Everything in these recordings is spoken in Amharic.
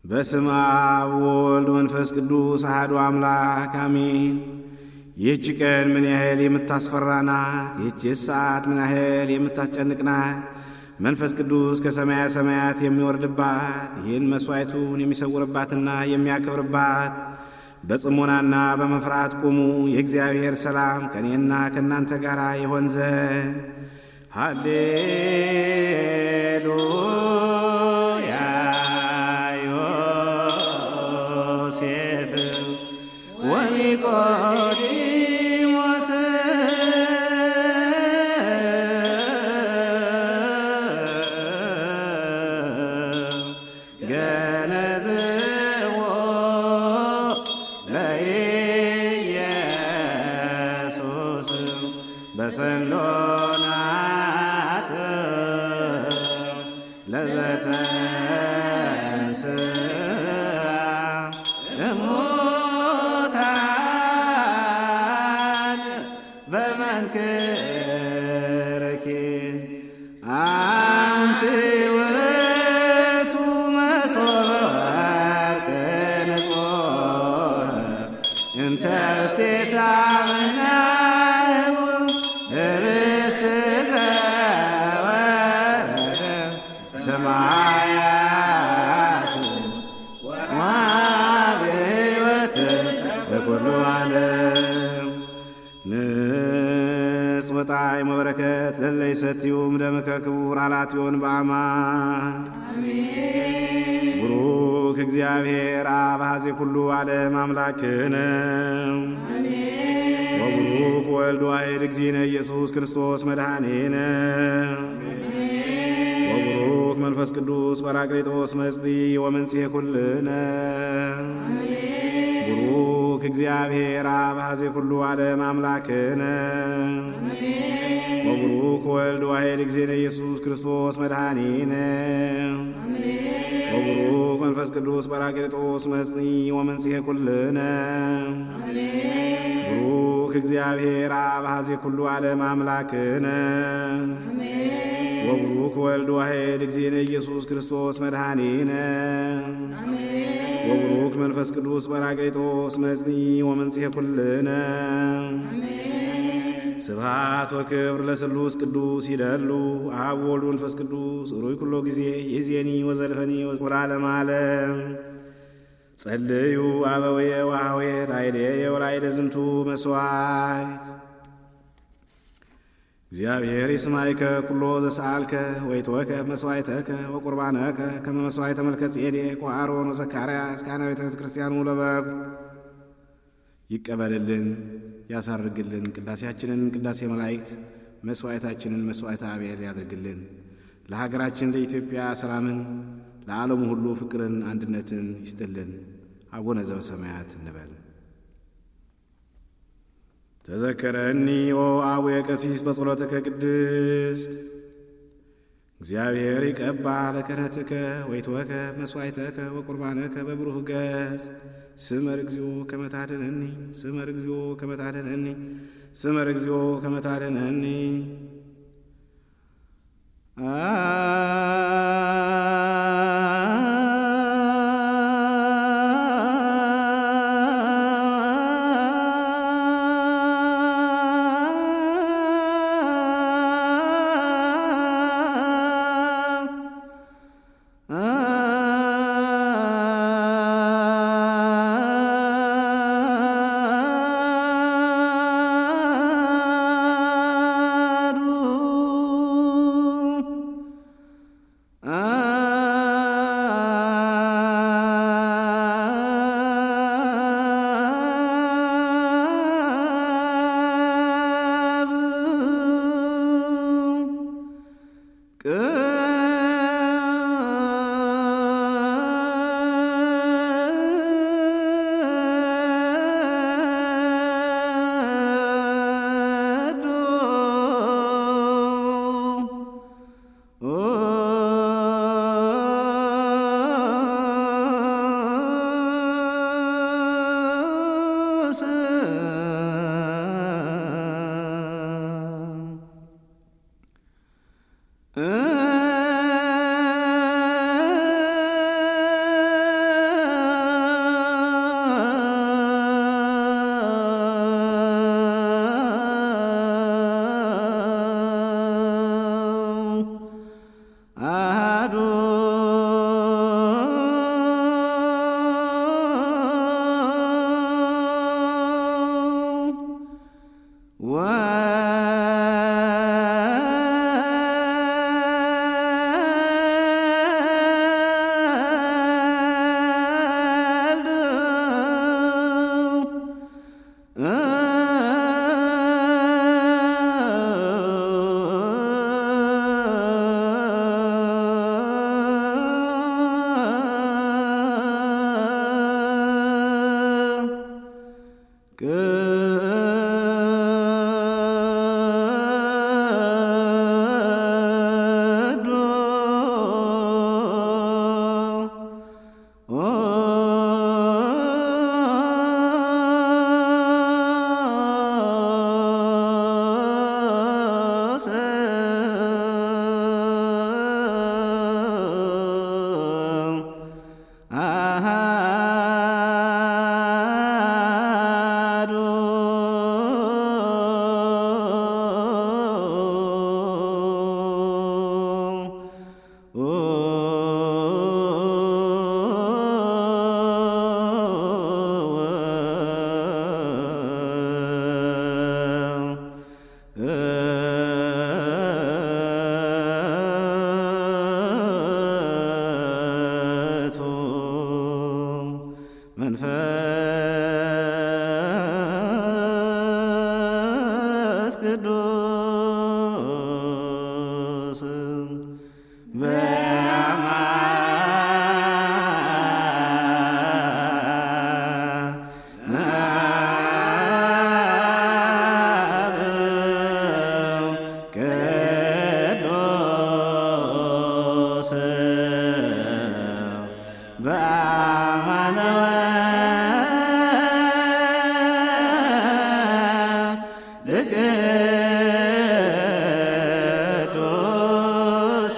በስመ አብ ወወልድ መንፈስ ቅዱስ አሐዱ አምላክ አሜን። ይህች ቀን ምን ያህል የምታስፈራ ናት! ይህች ሰዓት ምን ያህል የምታስጨንቅ ናት! መንፈስ ቅዱስ ከሰማያ ሰማያት የሚወርድባት ይህን መሥዋዕቱን የሚሰውርባትና የሚያከብርባት በጽሞናና በመፍራት ቁሙ። የእግዚአብሔር ሰላም ከእኔና ከእናንተ ጋር ይሆን ዘንድ ሃሌሉያ። ዮሴፍ ወኒቆዲሞስ ገነዝዎ ለኢየሱስ በሰሎናት ለዘተንሥአ እሙታን በመንክርኪ አንቲ ውእቱ መሶበ ወርቅ ንጹሕ እንተ እስቴታ ምናብ ኅብስት ዘወረደ ሰማያት ወሕይወት ለኩሉ ዓለም ንጽ ወጣዕመ በረከት ለለ ይሰትዩም ደምከ ክቡር አላትዮን በአማን ቡሩክ እግዚአብሔር አብ ኀዜ ኩሉ ዓለም አምላክነ ወቡሩክ ወልድ ዋሕድ እግዚእነ ኢየሱስ ክርስቶስ መድኃኒነ ወቡሩክ መንፈስ ቅዱስ ጰራቅሊጦስ መጽሊ ወመንጽሔ ኩልነ ቡሩክ እግዚአብሔር አብ ኀዜ ኩሉ ዓለም አምላክነ ወቡሩክ ወልድ ዋሕድ እግዚእነ ኢየሱስ ክርስቶስ መድኃኒነ ወቡሩክ መንፈስ ቅዱስ ጰራቅሊጦስ መጽኒ ወመንጽሔ ኩልነ ቡሩክ እግዚአብሔር አብ ኀዜ ኩሉ ዓለም አምላክነ ወቡሩክ ወልድ ዋሕድ እግዚእነ ኢየሱስ ክርስቶስ መድኃኒነ ወቡሩክ መንፈስ ቅዱስ ጰራቅሊጦስ መጽኒ ወመንጽሔ ኩልነ ስብሐት ወክብር ለስሉስ ቅዱስ ይደሉ አብ ወልድ መንፈስ ቅዱስ ሩይ ኩሎ ጊዜ ይእዜኒ ወዘልፈኒ ወለዓለመ ዓለም ጸልዩ አበወየ ወኀወየ ላዕሌየ ወላዕለ ዝንቱ መሥዋዕት እግዚአብሔር ይስማይከ ኩሎ ዘሰአልከ ወይትወከ መሥዋዕተከ ወቁርባነከ ከመ መሥዋዕተ መልከ ጼዴቅ ወአሮን ወዘካርያስ ካህነ ቤተ ክርስቲያኑ ለበኩ ይቀበልልን ያሳርግልን። ቅዳሴያችንን ቅዳሴ መላእክት መሥዋዕታችንን መሥዋዕተ አብኤል ያድርግልን። ለሀገራችን ለኢትዮጵያ ሰላምን፣ ለዓለሙ ሁሉ ፍቅርን፣ አንድነትን ይስጥልን። አቡነ ዘበሰማያት እንበል። ተዘከረኒ ኦ አቡየ ቀሲስ በጸሎትከ ቅድስት እግዚአብሔር ይቀባ ለክህነትከ ወይትወከ መሥዋዕተከ ወቁርባነከ በብሩህ ገጽ ስመር እግዚኦ ከመታደነኒ ስመር እግዚኦ ከመታደነኒ ስመር እግዚኦ ከመታደነኒ መንፈስ ቅዱስ ቅዱስ በአማነወ ቅዱስ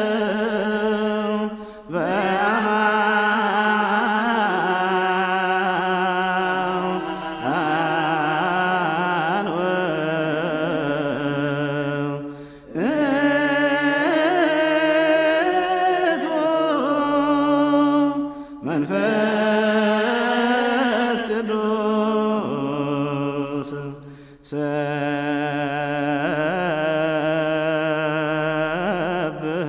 መንፈስ ቅዱስ ሰብህ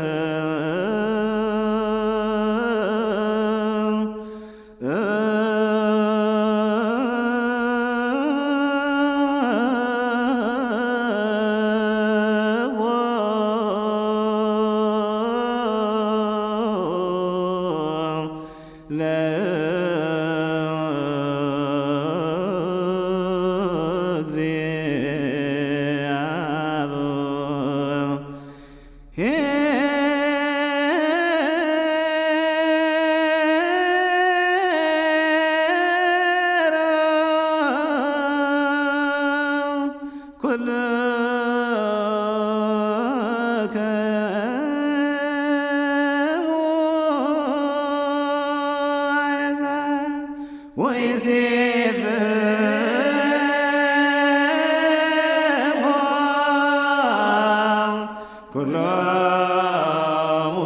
ኩሎሙ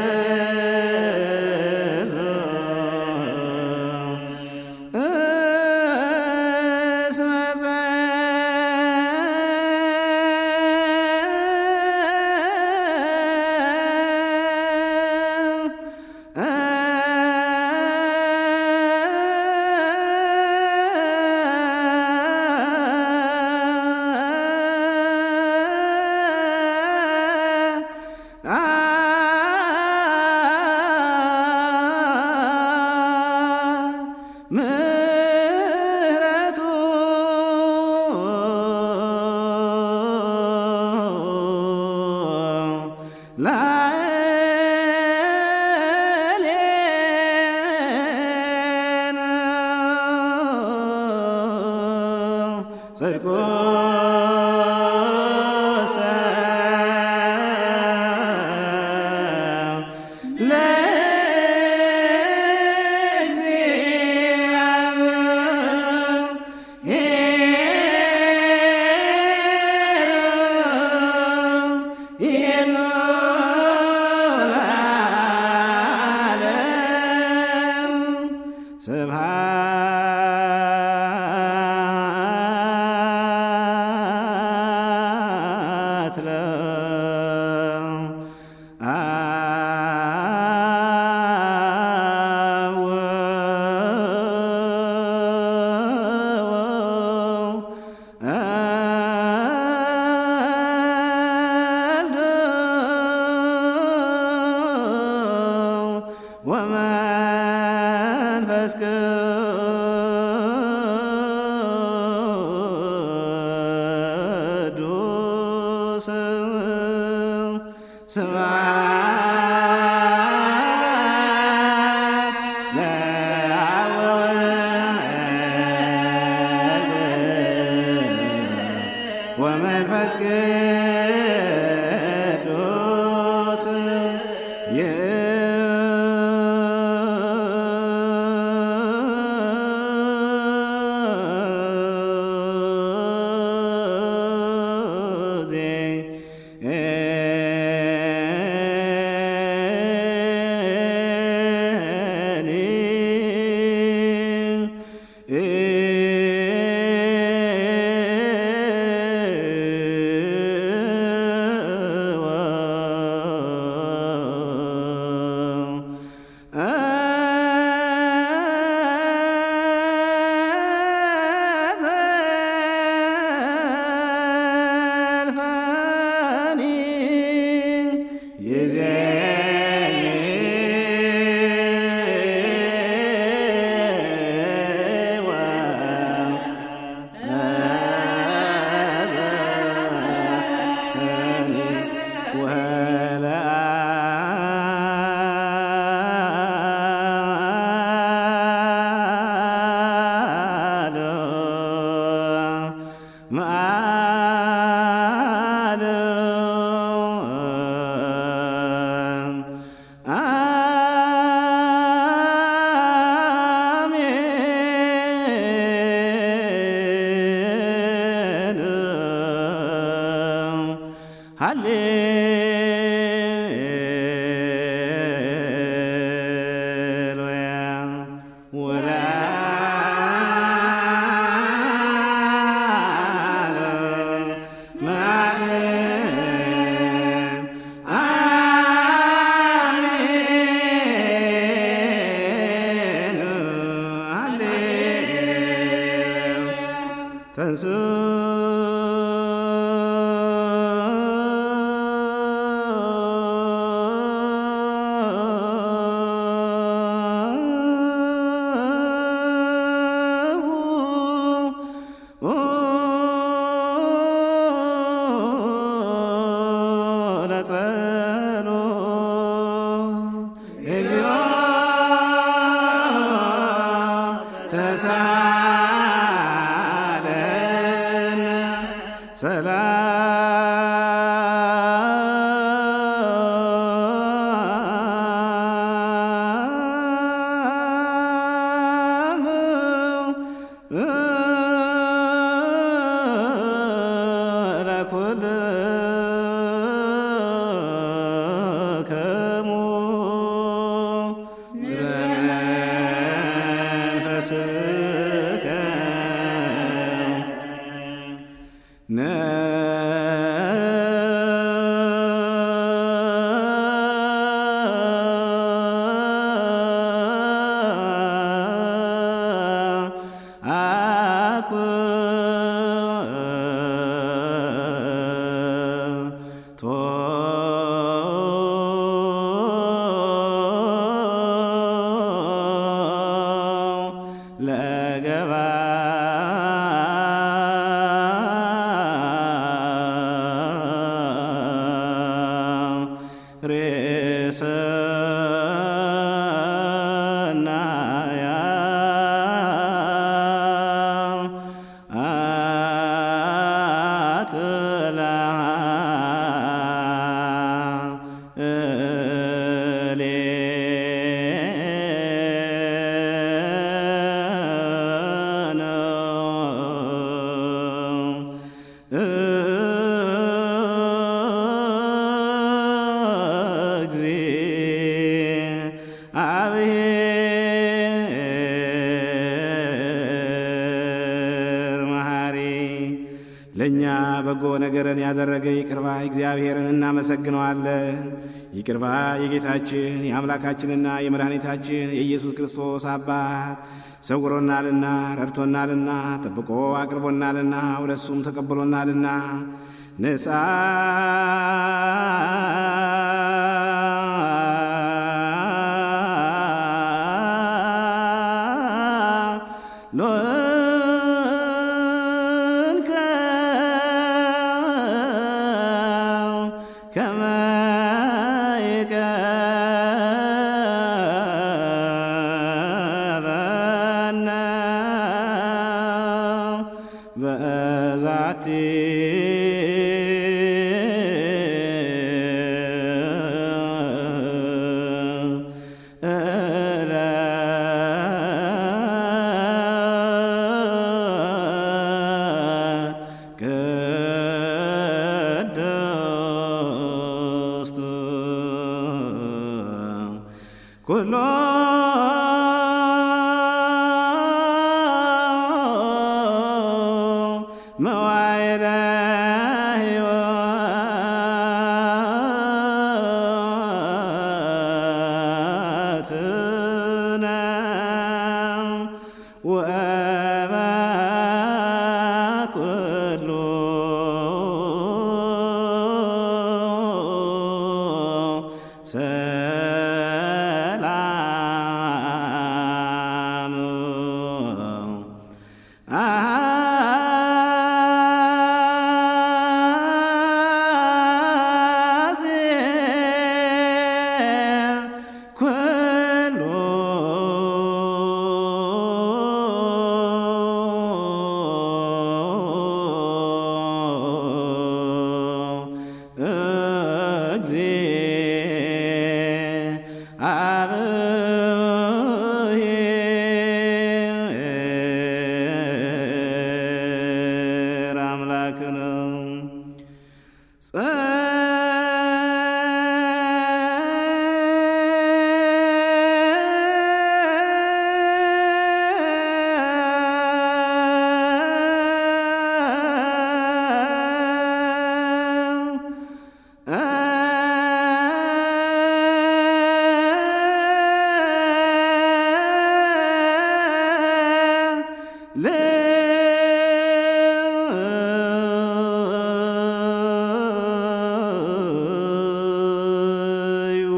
ሕዝብ እስመ ምሕረቱ ላዕሌነ ጽድቁ ስብሐት ለአብ ወወልድ ወመንፈስ ቅዱስ ስብሐት ለአብ ወወልድ ወመንፈስ ቅዱስ እ ሃሌሉያ ተንስ ለጸሎት እግዚኦ ተሳለን ሰላም ለኩልከሙ ስለመንፈስከ አኩ ለገባ ሬሰናያ አትላ እግዚአብሔር መሐሪ ለእኛ በጎ ነገርን ያደረገ ይቅርባ እግዚአብሔርን እናመሰግነዋለን። ይቅርባ የጌታችን የአምላካችንና የመድኃኒታችን የኢየሱስ ክርስቶስ አባት ሰውሮናልና ረድቶናልና ጠብቆ አቅርቦናልና ወደ እሱም ተቀብሎናልና ንሳ ሎንከ ከመ ይቀበነ በዛቲ ቅድስት ኩሎ መዋይለ ሕይወትነ ወበኩሉ ሰላም አዜ ኩሉ ለዩ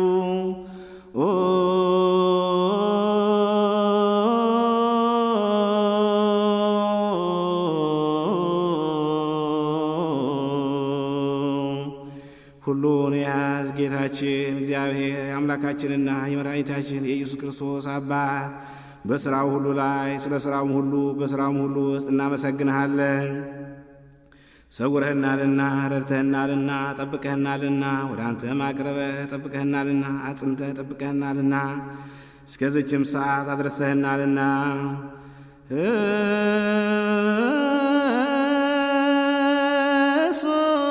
ሁሉን የያዝ ጌታችን እግዚአብሔር የአምላካችንና የመድኃኒታችን የኢየሱስ ክርስቶስ አባት በሥራው ሁሉ ላይ ስለ ሥራውም ሁሉ በሥራውም ሁሉ ውስጥ እናመሰግንሃለን። ሰውረህናልና ረድተህናልና ጠብቀህናልና ወደ አንተም አቅርበህ ጠብቀህናልና አጽንተህ ጠብቀህናልና እስከዚችም ሰዓት አድረሰህናልና እሱ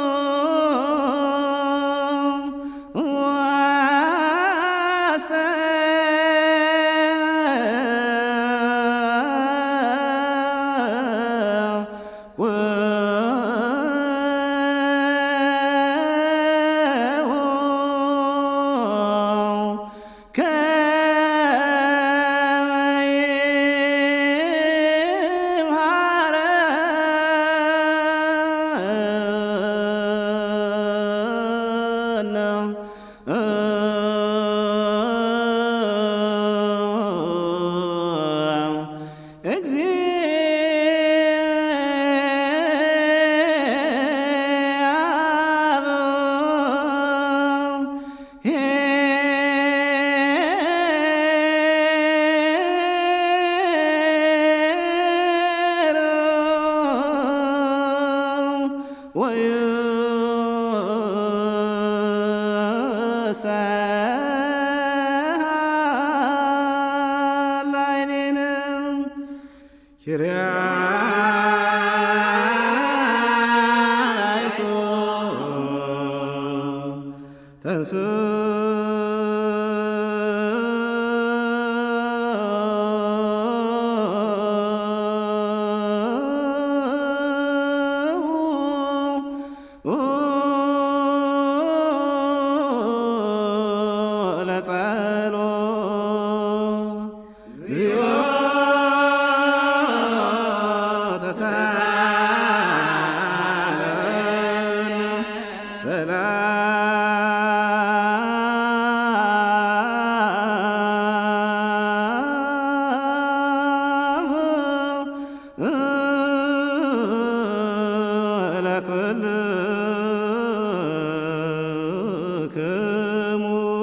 ተንስ ለኩልክሙ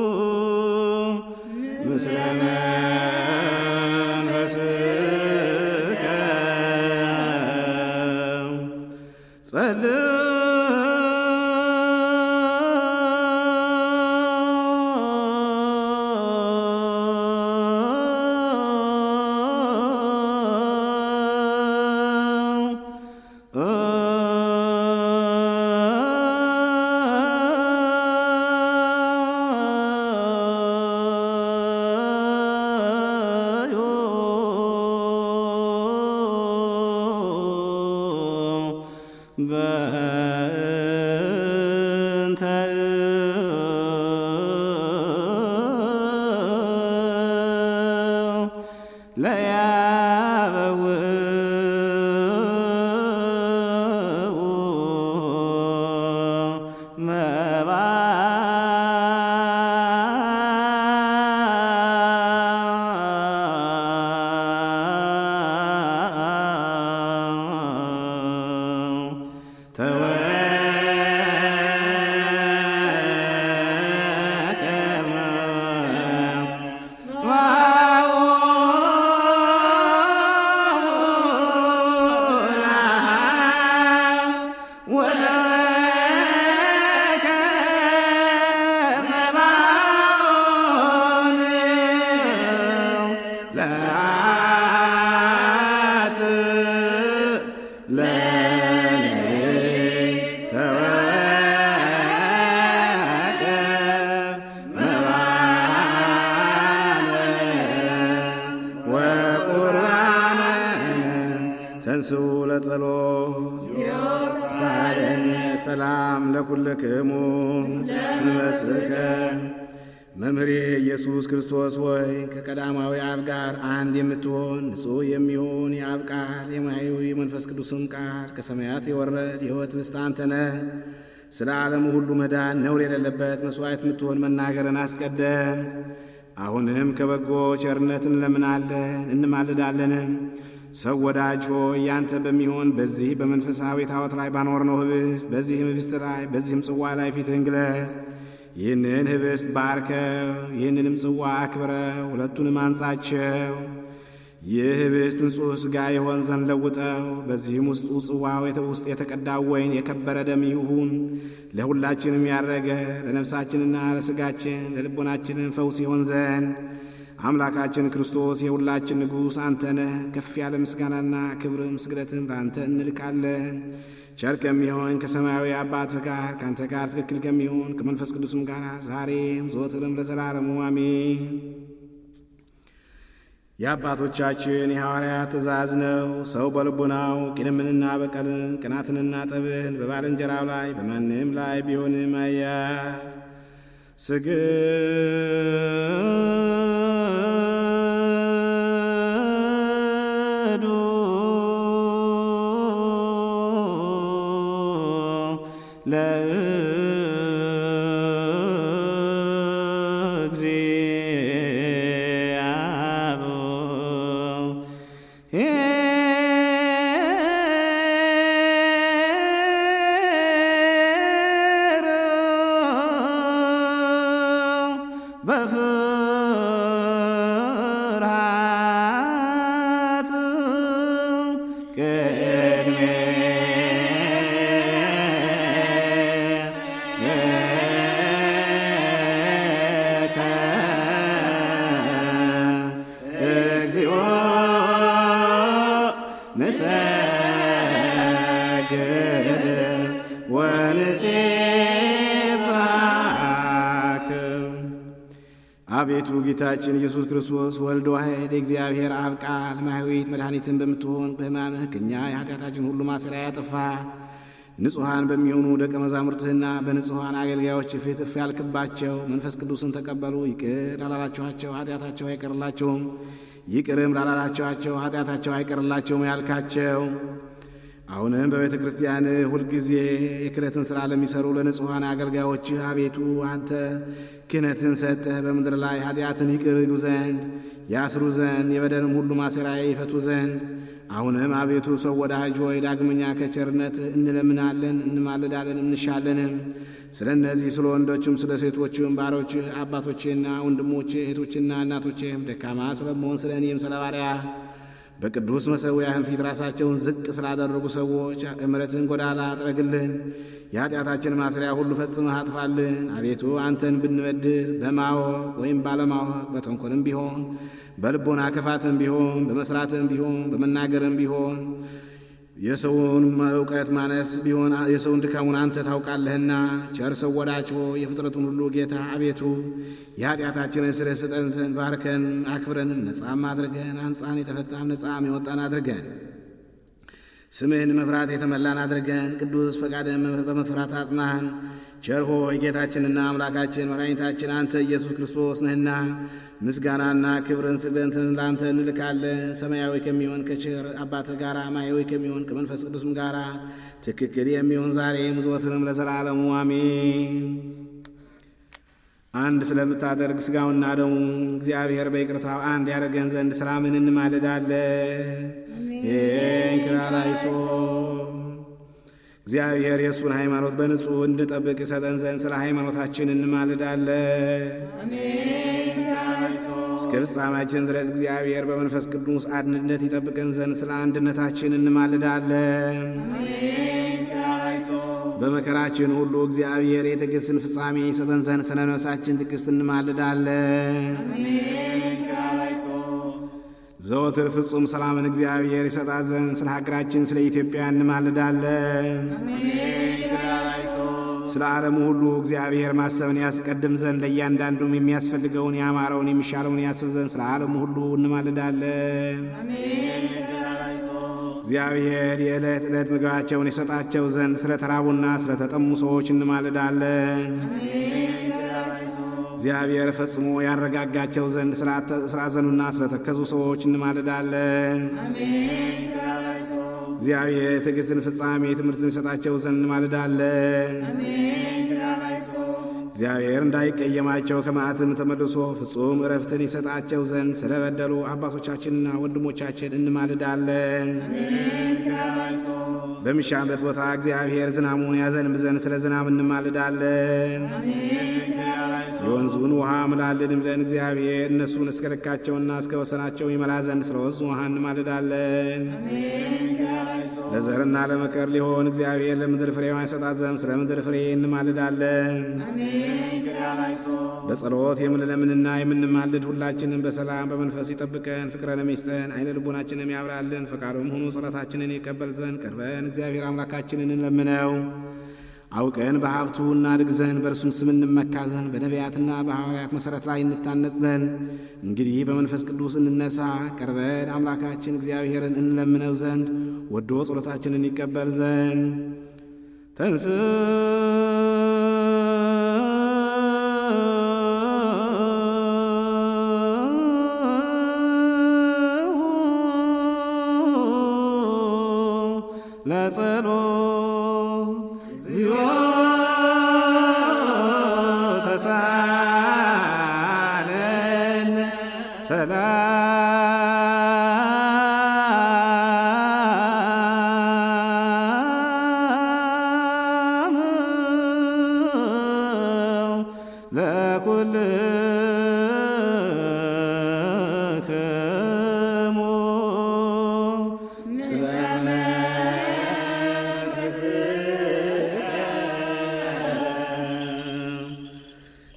ምስለ መንፈስከ በእንተ ለያበው መባ ተንሥኡ ለጸሎት ሳለን ሰላም ለኩልክሙ እንመስልከ መምህሬ ኢየሱስ ክርስቶስ ሆይ ከቀዳማዊ አብ ጋር አንድ የምትሆን ንጹሕ የሚሆን የአብ ቃል የማያዊ የመንፈስ ቅዱስም ቃል ከሰማያት የወረድ የሕይወት ምስት አንተ ነህ። ስለ ዓለሙ ሁሉ መዳን ነውር የሌለበት መሥዋዕት የምትሆን መናገርን አስቀደም። አሁንም ከበጎ ቸርነትን እንለምናለን እንማልዳለንም። ሰው ወዳጅ ሆይ ያንተ በሚሆን በዚህ በመንፈሳዊ ታወት ላይ ባኖርነው ህብስት በዚህም ህብስት ላይ በዚህም ጽዋ ላይ ፊትህን ግለጽ። ይህንን ህብስት ባርከው፣ ይህንንም ጽዋ አክብረው፣ ሁለቱንም አንጻቸው። ይህ ህብስት ንጹሕ ሥጋ የሆን ዘንድ ለውጠው። በዚህም ውስጡ ጽዋው ውስጥ የተቀዳው ወይን የከበረ ደም ይሁን። ለሁላችንም ያረገ ለነፍሳችንና ለሥጋችን ለልቦናችንም ፈውስ ይሆን ዘንድ አምላካችን ክርስቶስ የሁላችን ንጉሥ አንተ ነህ። ከፍ ያለ ምስጋናና ክብርም ስግደትም ለአንተ እንልካለን። ቸር ከሚሆን ከሰማያዊ አባትህ ጋር ከአንተ ጋር ትክክል ከሚሆን ከመንፈስ ቅዱስም ጋር ዛሬም ዘወትርም ለዘላለሙ አሜን። የአባቶቻችን የሐዋርያት ትእዛዝ ነው። ሰው በልቡናው ቂምንና በቀልን ቅናትንና ጠብን በባልንጀራው ላይ በማንም ላይ ቢሆንም አያዝ ስግዱ በፍርሃት ቅድሜከ እግዚኦ ንሰግድ ወንሴብሐክ አቤቱ ጌታችን ኢየሱስ ክርስቶስ ወልድ ዋሕድ የእግዚአብሔር አብ ቃል ማኅዊት መድኃኒትን በምትሆን በሕማምህ ከእኛ የኃጢአታችን ሁሉ ማሰሪያ ያጠፋ ንጹሐን በሚሆኑ ደቀ መዛሙርትህና በንጹሐን አገልጋዮች ፊት እፍ ያልክባቸው መንፈስ ቅዱስን ተቀበሉ። ይቅር ላላላችኋቸው ኃጢአታቸው አይቀርላቸውም፣ ይቅርም ላላላችኋቸው ኃጢአታቸው አይቀርላቸውም ያልካቸው አሁንም በቤተ ክርስቲያን ሁልጊዜ የክህነትን ሥራ ለሚሠሩ ለንጹሐን አገልጋዮችህ አቤቱ አንተ ክህነትን ሰጠህ በምድር ላይ ኃጢአትን ይቅር ይሉ ዘንድ ያስሩ ዘንድ የበደልም ሁሉ ማሰሪያ ይፈቱ ዘንድ አሁንም አቤቱ ሰው ወዳጅ ሆይ ዳግመኛ ከቸርነትህ እንለምናለን እንማልዳለን እንሻለንም ስለ እነዚህ ስለ ወንዶችም ስለ ሴቶችም ባሮችህ አባቶችህና ወንድሞችህ እህቶችና እናቶችህም ደካማ ስለመሆን ስለ እኔም ስለ ባሪያህ በቅዱስ መሠዊያህን ፊት ራሳቸውን ዝቅ ስላደረጉ ሰዎች እምረትን ጎዳና አጥረግልን። የኃጢአታችን ማሰሪያ ሁሉ ፈጽመህ አጥፋልን። አቤቱ አንተን ብንበድል በማወቅ ወይም ባለማወቅ በተንኮልም ቢሆን በልቦና ክፋትም ቢሆን በመስራትም ቢሆን በመናገርም ቢሆን የሰውን እውቀት ማነስ ቢሆን የሰውን ድካሙን አንተ ታውቃለህና፣ ቸር ሰው ወዳጅ ሆይ የፍጥረቱን ሁሉ ጌታ አቤቱ የኃጢአታችንን ስርየት ስጠን ዘንድ ባርከን አክብረንም ነጻም አድርገን አንጻን የተፈታም ነጻም የወጣን አድርገን ስምህን መፍራት የተመላን አድርገን ቅዱስ ፈቃድን በመፍራት አጽናን። ቸር ሆይ ጌታችንና አምላካችን መድኃኒታችን አንተ ኢየሱስ ክርስቶስ ነህና ምስጋናና ክብርን ስግደትን ለአንተ እንልካለን። ሰማያዊ ከሚሆን ከቸር አባትህ ጋር ማያዊ ከሚሆን ከመንፈስ ቅዱስም ጋር ትክክል የሚሆን ዛሬም ዘወትርም ለዘላለሙ አሜን። አንድ ስለምታደርግ ሥጋውና ደሙ እግዚአብሔር በይቅርታው አንድ ያደርገን ዘንድ ሰላምን እንማልዳለን። እንክራላይሶ እግዚአብሔር የእሱን ሃይማኖት በንጹሕ እንድጠብቅ ይሰጠን ዘንድ ስለ ሃይማኖታችን እንማልዳለን። እስከ ፍጻሜያችን ድረስ እግዚአብሔር በመንፈስ ቅዱስ አንድነት ይጠብቀን ዘንድ ስለ አንድነታችን እንማልዳለን። በመከራችን ሁሉ እግዚአብሔር የትዕግሥትን ፍጻሜ ይሰጠን ዘንድ ስለ ነፍሳችን ትዕግሥት እንማልዳለን። ዘወትር ፍጹም ሰላምን እግዚአብሔር ይሰጣት ዘንድ ስለ ሀገራችን ስለ ኢትዮጵያ እንማልዳለን። ስለ ዓለሙ ሁሉ እግዚአብሔር ማሰብን ያስቀድም ዘንድ ለእያንዳንዱም የሚያስፈልገውን ያማረውን የሚሻለውን ያስብ ዘንድ ስለ ዓለሙ ሁሉ እንማልዳለን። እግዚአብሔር የዕለት ዕለት ምግባቸውን የሰጣቸው ዘንድ ስለ ተራቡና ስለ ተጠሙ ሰዎች እንማልዳለን። እግዚአብሔር ፈጽሞ ያረጋጋቸው ዘንድ ስላዘኑና ስለተከዙ ሰዎች እንማልዳለን። እግዚአብሔር ትዕግስትን ፍጻሜ ትምህርትን ይሰጣቸው ዘንድ እንማልዳለን። እግዚአብሔር እንዳይቀየማቸው ከመዓትም ተመልሶ ፍጹም እረፍትን ይሰጣቸው ዘንድ ስለበደሉ አባቶቻችንና ወንድሞቻችን እንማልዳለን። በሚሻበት ቦታ እግዚአብሔር ዝናሙን ያዘንብ ዘንድ ስለ ዝናብ እንማልዳለን። የወንዙን ውሃ ምላልን ብለን እግዚአብሔር እነሱን እስከ ልካቸውና እስከ ወሰናቸው ይመላ ዘንድ ስለ ወንዙ ውሃ እንማልዳለን። ለዘርና ለመከር ሊሆን እግዚአብሔር ለምድር ፍሬዋን ይሰጣት ዘንድ ስለ ምድር ፍሬ እንማልዳለን። በጸሎት የምንለምንና የምንማልድ ሁላችንን በሰላም በመንፈስ ይጠብቀን፣ ፍቅረንም ይስጠን፣ አይነ ልቦናችንም ያብራልን። ፈቃዱም ሆኖ ጸሎታችንን ይቀበል ዘንድ ቀርበን እግዚአብሔር አምላካችንን እንለምነው። አውቀን በሀብቱ እናድግ ዘንድ በእርሱም ስም እንመካ ዘንድ በነቢያትና በሐዋርያት መሠረት ላይ እንታነጽ ዘንድ እንግዲህ በመንፈስ ቅዱስ እንነሳ። ቀርበን አምላካችን እግዚአብሔርን እንለምነው ዘንድ ወዶ ጸሎታችንን ይቀበል ዘንድ ተንስ ለጸሎት ዚዮ ተሳለን ሰላም